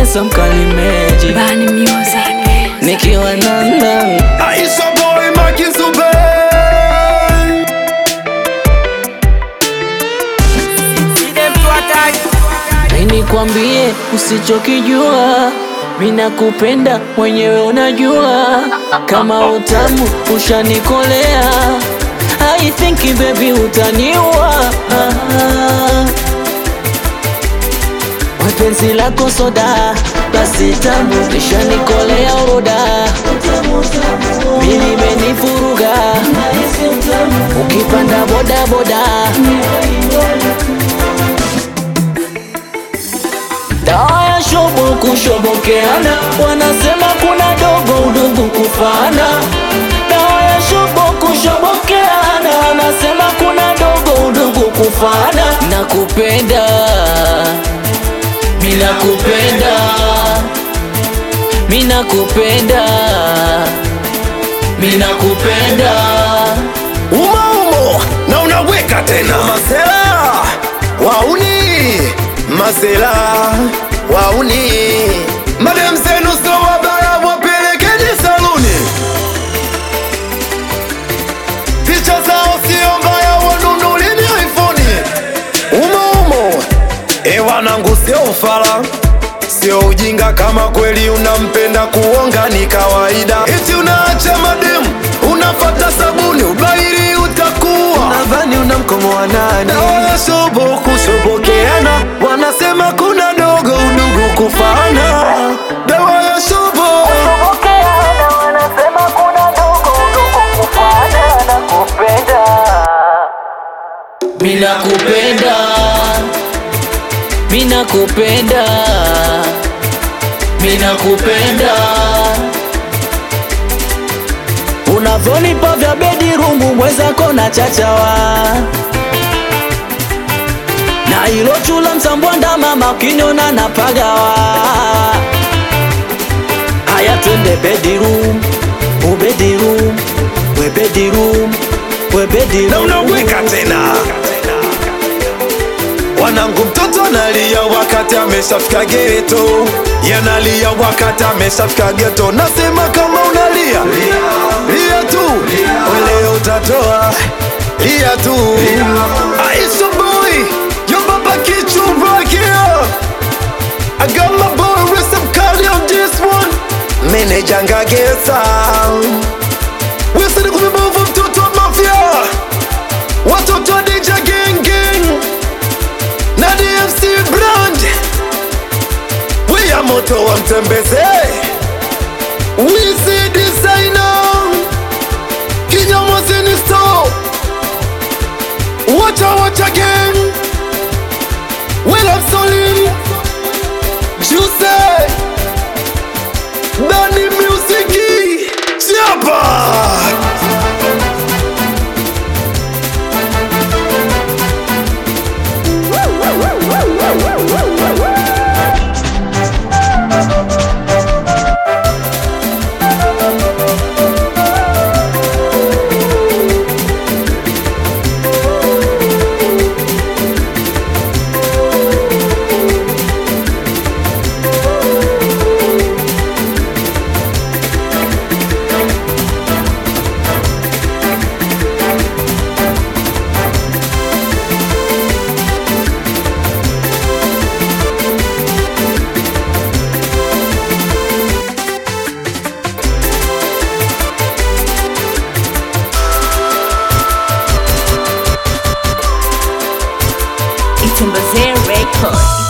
Profesa Mkalimeji Bani Music. nikiwa nanda Aisha boy Makizube Nikwambie usichokijua, mina kupenda mwenyewe unajua, kama utamu ushanikolea, I think baby utaniua. Wapenzi lako soda, basi tamu lishanikolea uroda, mimi menifuruga, ukipanda boda boda Dawa ya shobo kushobokeana, wanasema kuna dogo udugu kufana. Dawa ya shobo kushobokeana, wanasema kuna dogo udugu kufana. Nakupenda, mina kupenda, mina kupenda, mina kupenda. Umaumo na unaweka tena Masela Wauni Masela Wauni Madem zenu so wabaya wapelekeni saluni Picha zao sio mbaya wanunulini iPhone Umo umo E wanangu sio ufala Sio ujinga kama kweli unampenda kuonga ni kawaida Eti unaacha mademu unafata sabuni ubairi utakuwa nadhani una mkomo wa nani? Dawa ya shobo kushobokeana Wanasema kuna dogo udugu kufana Dawa ya shobo Mina kupenda, mina kupenda, mina kupenda. Unavyonipa vya bedirumu mwezako na chachawa na ilo chula msambwanda mama ukiniona na pagawa. Haya twende bedirum, ubedirum, we bedirum, we bedirum. na unaweka tena Wanangu mtoto analia wakati ameshafika geto Yanalia wakati ameshafika geto Nasema kama unalia Lia tu Leo utatoa Lia tu Aisha boy Yo baba kichu right here I got my boy Recipe Kali on this one Manager ngagesa Wesidi kumibovu mtoto wa mafia Watoto wa DJ Gang Gang na DFC brand we ya moto wa mtembeze Wizi designer Kinyamwezini store Wacha wacha gang Will of Solin Juice Dani Musiki Chapa It's in Record.